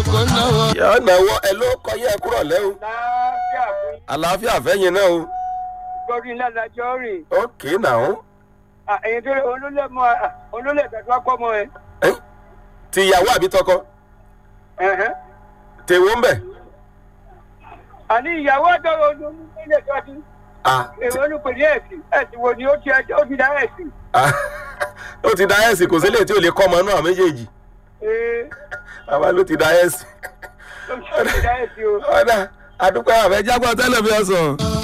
yọ náwó ẹ ló kọ yẹ kúrọ̀ lẹ́ o láàbíà fún àlàáfíà fẹ́yìn náà o gbọ́dún iná lájọ́ rìn ókè náà ẹ̀yin tó olólè mọ́ olólè tẹ̀síwá pọ̀ mọ́ ẹ. ẹ ti ìyàwó àbí tọkọ Ẹ̀hẹ́n. tèwó ń bẹ̀ àní ìyàwó àtọwọ́ olólè tọ́jú ah èrò olùpèlè ẹ̀sìn ẹ̀sìn wo ni ó ti ẹjọ́ ó ti dá ẹ̀sìn. ah ó ti da ẹ̀sìn kò sílẹ̀ tí ò lè kọ́ ọmọ náà méjèèjì ee bàbá ló ti da ẹ̀sìn ó ti dá ẹ̀sìn o. ọ̀dà àdúpẹ́ àfẹ́jágbọ́n tẹ́lẹ̀ fi ọ̀sán.